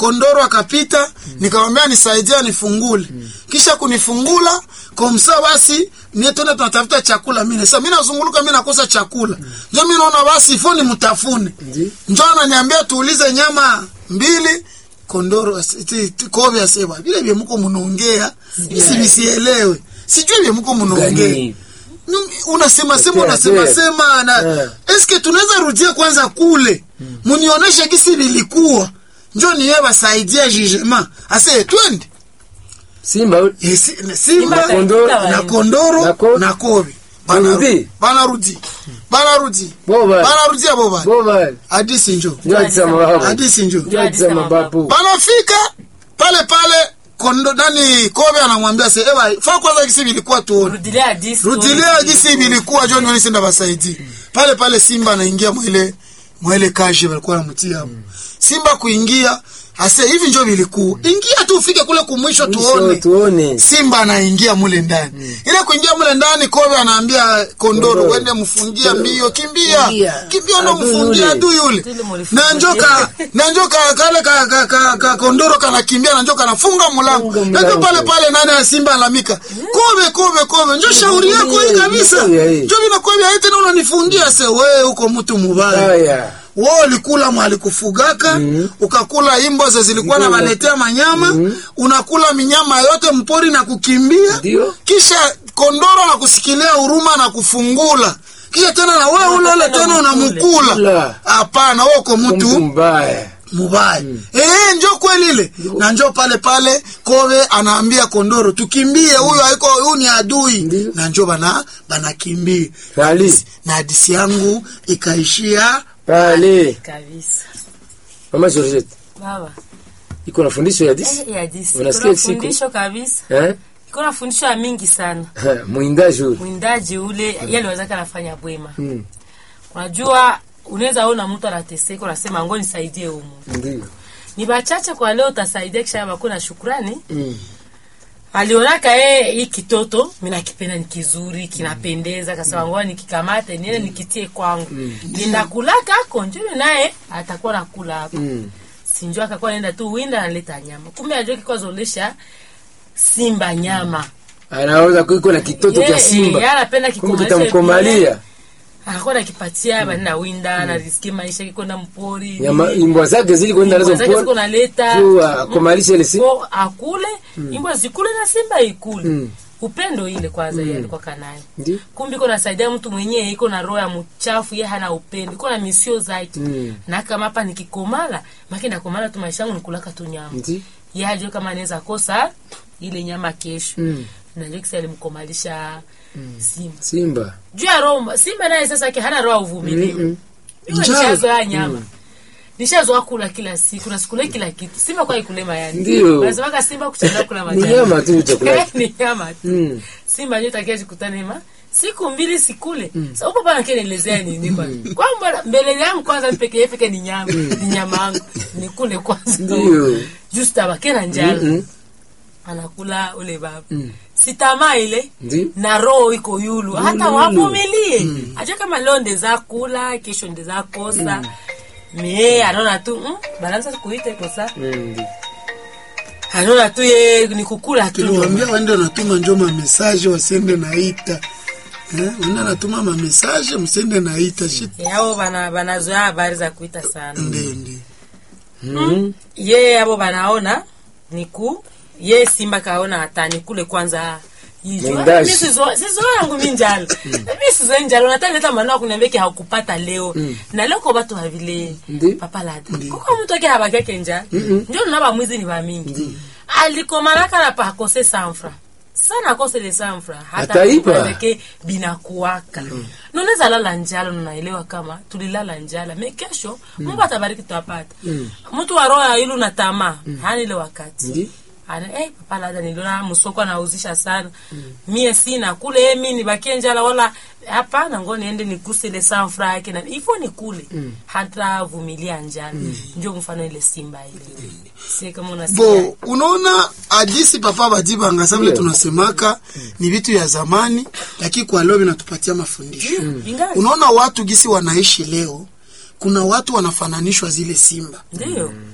kondoro akapita nikamwambia nisaidia nifungule kisha kunifungula komsa basi mie tena tunatafuta chakula mine sasa mi nazunguluka mi nakosa chakula njo mi naona basi ifo ni mtafune Ndi. njo ananiambia tuulize nyama mbili kondoro ti- ti- kobe aseba vile vye muko munaongea isi visielewe sijui vye muko munaongea Gani? Mm, unasema sema Tena, unasema tena. sema na Eh. eske tunaweza rudia kwanza kule munionyeshe gisi vilikuwa njo niye basaidia jugement ase twende Simba Eh, si- na simba Simba Kondoro, katika na waende. kondoro Na ko- na kobe Barudi. banarudi banarudi Boba. banarudia boba Boba. hadisi njo Ndio alisema mababu. hadisi njo Ndio alisema mababu. banafika pale pale kondo nani kobe anamwambia se ewa fa kwanza gisi vilikuwa tuone rudilia hadisi rudilia gisi vilikuwa jo nioni senda basaidi pale pale simba anaingia mwele mwele kaje walikuwa namtia hapo simba kuingia ase hivi njo vilikuwa ingia tu ufike kule kumwisho Mwisho tuone tuone. simba anaingia mule ndani ile kuingia mule ndani kobe anaambia kondoro Kondoro. wende mfungia mbio kimbia Kimbia. kimbia ndo Adui mfungia yule. adu yule Tili mulifungia. na njoka na njoka kale ka, ka, ka, ka kondoro kanakimbia na njoka anafunga mlango Funga na njo mlango. pale pale nani ya simba alamika kobe kobe kobe njo shauri yako hii kabisa Ndio, hii. njo vinakwambia hii tena unanifungia se wewe uko mtu mubaya Haya. wewe ulikula mwalikufugaka ukakula imbo ze zilikuwa na waletea manyama unakula minyama yote mpori na kukimbia Ndio. kisha kondoro na kusikilia huruma na kufungula kisha tena na wewe ule ule tena unamkula Kula. hapana wewe uko Mtu mtu mbaya. mubaya eh njo kweli ile na njo pale pale kobe anaambia kondoro tukimbie huyu haiko huyu ni adui Ndio. na njo bana banakimbia Rali. na hadisi yangu ikaishia Rali. kabisa Mama Georgette. baba Iko na fundisho ya disi? Eh, ya hadisi Unasikia kuna siku? fundisho kabisa Eh? kuna fundisho ya mingi sana Ha, Mwindaji huyu. mwindaji ule yale wazaka anafanya bwema Mm. unajua unaweza ona mtu anateseka unasema ngo nisaidie humu Ndio. ni bachache kwa leo utasaidia kisha bakuna shukrani Mm. alionaka yeye hii kitoto mi nakipenda ni kizuri kinapendeza kasema ngoa nikikamate niende nikitie kwangu ninakulaka ako njumi naye atakuwa nakula hapo Mm. sinjo akakuwa naenda tu winda analeta nyama kumbe ajua kikuwa zolesha simba nyama Anaweza kuiko na kitoto Ye- cha eh, Simba. yeye anapenda Kumbe kikomalisha kitamkomalia. akakuwa nakipatia banina winda anariski maisha kikwenda mpori Nyama imbwa zake zili kwenda nazo zake ziko mpori. naleta Tu akomalisha ile Simba. Ko akule imbwa zikule na simba ikule Mm. upendo ile kwanza yeye alikuwa kanayo Ndio. kumbe iko nasaidia mtu mwenyewe iko na roho ya mchafu ye hana upendo iko na misio zake Mm. na kama hapa nikikomala maki nakomala tu maisha yangu nikulaka tu nyama Ndio. ye ajue kama anaweza kosa ile nyama kesho Mm. najua kisa alimkomalisha simba Simba. juu ya roho simba naye sasa yake hana roho ya uvumilivu Mm-mm. Mimi Njaa. nishazoea nyama nishazoea kula kila siku nasikule kila kitu simba kwa ikule mayani Ndio. wanasemaka simba kuchelewa kula Ni majani nyama tu chakula. ni nyama tu Mm. simba ndio takia jikutane ma siku mbili sikule sasa upo pana kenielezea nini kwanza kwamba mbele yangu kwanza peke yake peke ni nyama ni nyama yangu nikule kwanza Ndio. just abakena njala Mm-mm. anakula ule baba Mm. sitamaa ile Ndio. na roho iko yulu hata Yulu. wavumilie acha kama leo ndeza kula kesho ndeza kosa me anaona tu mm, balanza kuite kosa Mm, ndio. anaona tu ye ni kukula tu kiliwambia waende natuma njo mamesaje wasiende naita eh, wende natuma mamesaje msiende naita shit yao bana banazoea habari za kuita sana ndio ndio Mm. ye abo banaona niku ye simba kaona hata nikule kwanza hiyo. Mwindaji. Mi sizo- sizo yangu mi njala mi sizo njala unataka leta maneno kuniambia ki haukupata leo na leo kwa watu havile Ndi. papa lada kuko mtu ake habaki yake njala ndio naba mwizi ni bamingi alikomalaka na pa akose sanfra sana akose le sanfra hata Ataipa. kupeleke binakuwaka nunaweza lala njala unaelewa kama tulilala njala me kesho mungu atabariki tutapata mtu wa roho ya ilu na tamaa hana ile wakati Ndi. ana eh, papa labda niliona msoko anauzisha sana mie sina kule mi nibakie njala wala hapana ngo niende nikuse ile sanfra yake na hivyo ni kule hata vumilia njala ndio mfano ile simba ile si kama unasikia bo unaona hadisi papa badibanga sa vile Ndio. tunasemaka ni vitu ya zamani lakini kwa leo vinatupatia mafundisho ingawa unaona watu gisi wanaishi leo kuna watu wanafananishwa zile simba ndio